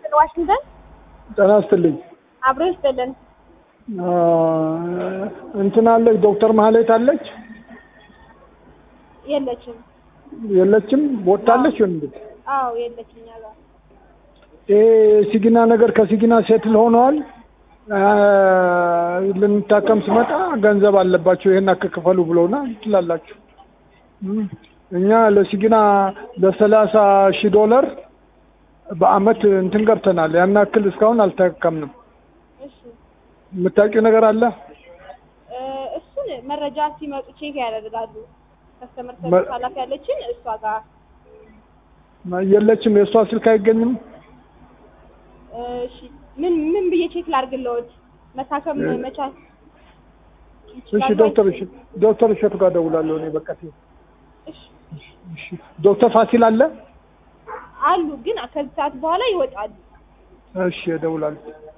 ስለ ዋሽንግተን ጤና ይስጥልኝ። አብሮ ይስጥልን። አ፣ እንትን አለች ዶክተር ማህሌት አለች የለችም። የለችም? ወጣለች ወንድ አዎ የለችም። እኛ ጋር ይሄ ሲግና ነገር ከሲግና ሴትል ሆነዋል። አ፣ ልንታከም ስመጣ ገንዘብ አለባቸው ይሄን አከክፈሉ ብለውና ትላላችሁ። እም፣ እኛ ለሲግና ለሰላሳ ሺህ ዶላር በአመት እንትን ገብተናል። ያን ያክል እስካሁን አልተከምንም። እሺ የምታውቂው ነገር አለ? እ፣ እሱን መረጃ ሲመጡ ቼክ ያደርጋሉ። ከስተመር መ- ሰርቪስ ኃላፊ ያለችን እሷ ጋር የለችም። የእሷ ስልክ አይገኝም። እሺ ምን ምን ብዬ ቼክ ላድርግልዎት? መታከም መቻል እሺ ይችላሉ ዶክተር ወይ? እሺ ዶክተር እሸቱ ጋር ደውላለሁ እኔ በቃ ሲል እሺ እሺ ዶክተር ፋሲል አለ አሉ ግን ከዚህ ሰዓት በኋላ ይወጣሉ። እሺ እደውላለሁ